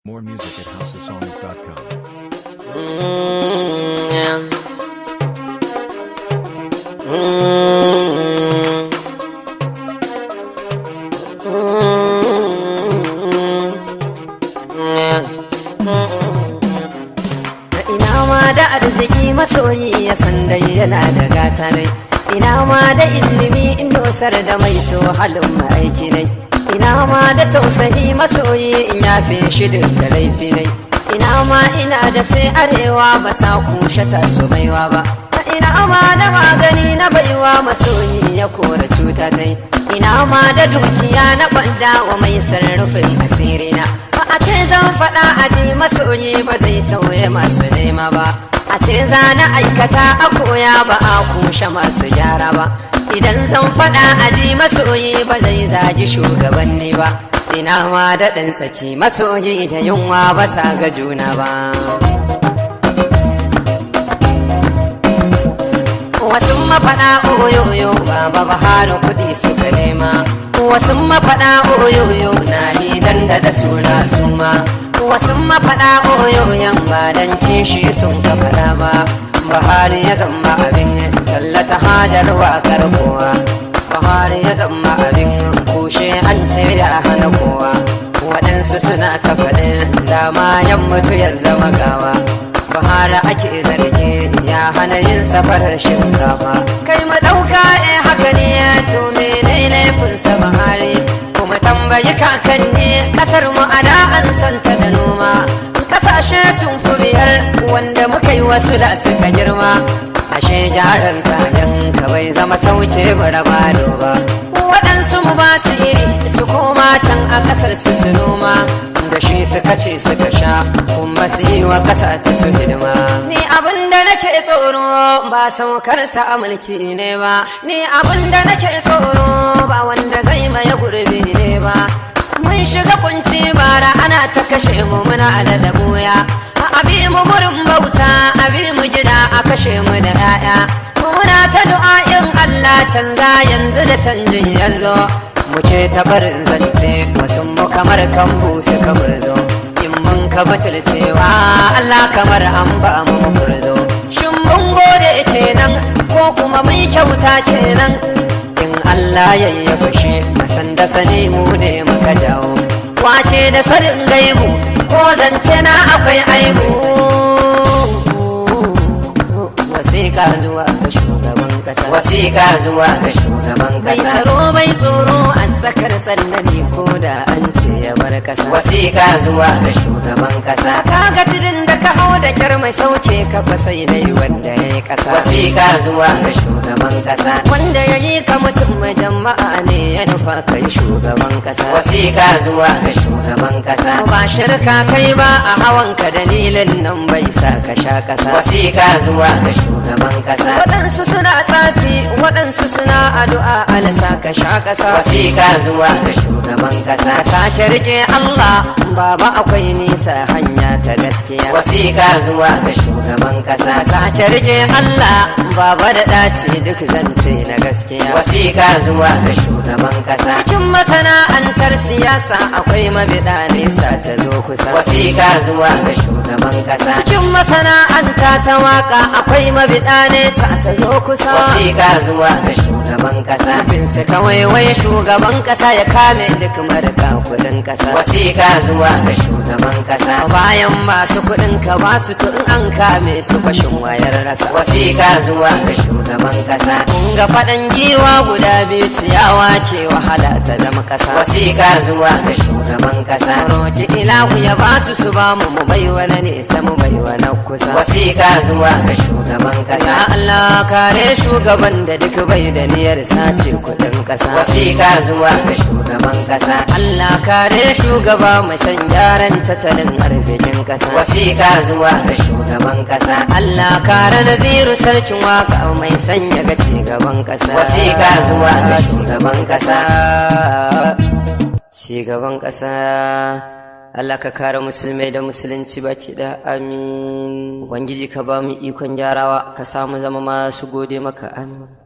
More music at houseofsongs.com. Mm, mm, Ina ma da arziki masoyi ya san dai yana da gata nai Ina ma da ilimi in dosar da mai so halin ma'aiki nai Ina ma da tausayi masoyi in yafe shi da laifi nai Ina ma ina da sai arewa ba sa kushe ta su baiwa ba Ina ma da magani na baiwa masoyi ya kora cuta tai Ina ma da dukiya na banda wa mai sarrufin asirina Ba a ce zan faɗa a ji masoyi ba zai tauye masu nema ba A ce za na aikata a koya ba a kushe masu gyara ba Idan zan faɗa a ji masoyi ba zai zagi shugabanni ba Ina ma da ɗan tsaki masoyi da yunwa ba sa ga juna ba Wasu mafaɗa oyoyo baba Buhari kuɗi suka nema Wasu mafaɗa oyoyo na lidan da da suna suma Wasu mafaɗa oyoyon ba dan kishi sun ka faɗa ba Buhari ya zama abin tallata hajar waƙar kowa Buhari ya zama abin kushe an ce da hana kowa Waɗansu suna ta faɗin dama yan mutu ya zama gawa Buhari ake zargi ya hana yin safarar shinkafa Kai mu ɗauka eh haka ne to mene laifinsa Buhari Kuma tambayi kakanni ƙasar mu a da an santa da noma Ƙasashe sun fi biyar wanda muka yi wasu da suka girma ashe gyaran kayan ka bai zama sauke bara bado ba waɗansu mu ba su iri su koma can a ƙasar su su noma da shi suka ce suka sha kuma su yi wa ƙasa ta su hidima ni abin da nake tsoro ba saukar sa a mulki ne ba ni abin da nake tsoro ba wanda zai maye gurbi ne ba mun shiga kunci bara ana ta kashe mu muna da dabuya abi mu gurin bauta abi mu gida a kashe mu da 'ya'ya muna ta du'a'in Allah canza yanzu da canjin yanzu muke ta barin zance wasu mu kamar kan busu kamar zo in mun ka butulcewa Allah kamar an ba mu murzo shin mun gode kenan ko kuma mun kyauta kenan in Allah ya yi fashe masan da sani mu ne muka jawo wace da sanin gaibu ko zance na akwai aibu wasiƙa zuwa ga shugaban ƙasa wasiƙa zuwa ga shugaban ƙasa bai tsaro bai tsoro a tsakar sannani ko da an ce ya bar ƙasa wasiƙa zuwa ga shugaban ƙasa kaga tudun da ka hau da kyar mai sauke ka fa sai dai wanda ya yi ƙasa wasiƙa zuwa ga shugaban ƙasa wanda ya yi ka mutum mai jama'a ne ya nufa kai shugaban ƙasa wasiƙa zuwa ga shugaban ƙasa ba shirka kai ba a hawan ka dalilin nan bai sa ka sha ƙasa wasiƙa zuwa ga shugaban ƙasa waɗansu suna tsafi waɗansu suna addu'a alasa ka sha ƙasa wasiƙa zuwa ga shugaban ƙasa sace rike Allah baba akwai nisa hanya ta gaskiya wasiƙa zuwa ga shugaban ƙasa sace rike Allah baba da ɗaci duk zance na gaskiya wasiƙa zuwa ga shugaban ƙasa cikin masana'antar siyasa akwai mabiɗa nesa ta zo kusa wasiƙa zuwa ga shugaban ƙasa cikin masana'anta ta waka akwai mabiɗa nesa ta zo kusa wasiƙa zuwa ga shugaban ƙasa bin su kawai wai shugaban ƙasa ya kame duk marika kuɗin ƙasa wasiƙa zuwa ga shugaban ƙasa bayan masu kuɗin ka ba su tun an kame su fashin wayar rasa wasiƙa zuwa ga shugaban ƙasa kun ga faɗan giwa guda biyu ciyawa ke wahala ta zama ƙasa wasiƙa zuwa ga shugaban ƙasa roki ilahu ya ba su su ba mu mu bai wani nesa mu bai wani kusa wasiƙa zuwa ga shugaban ƙasa ya Allah kare shugaban da duk bai da niyyar sace kuɗin ƙasa wasiƙa zuwa ga shugaban ƙasa Allah kare shugaba mai san gyaran tattalin arzikin ƙasa wasiƙa zuwa ga shugaban ƙasa Allah kare naziru sarkin waka mai sanya ga cigaban ƙasa wasiƙa zuwa ga shugaban ƙasa cigaban ƙasa Allah ka kare musulmai da musulunci baki da amin Ubangiji ka ba mu ikon gyarawa ka samu zama masu gode maka amin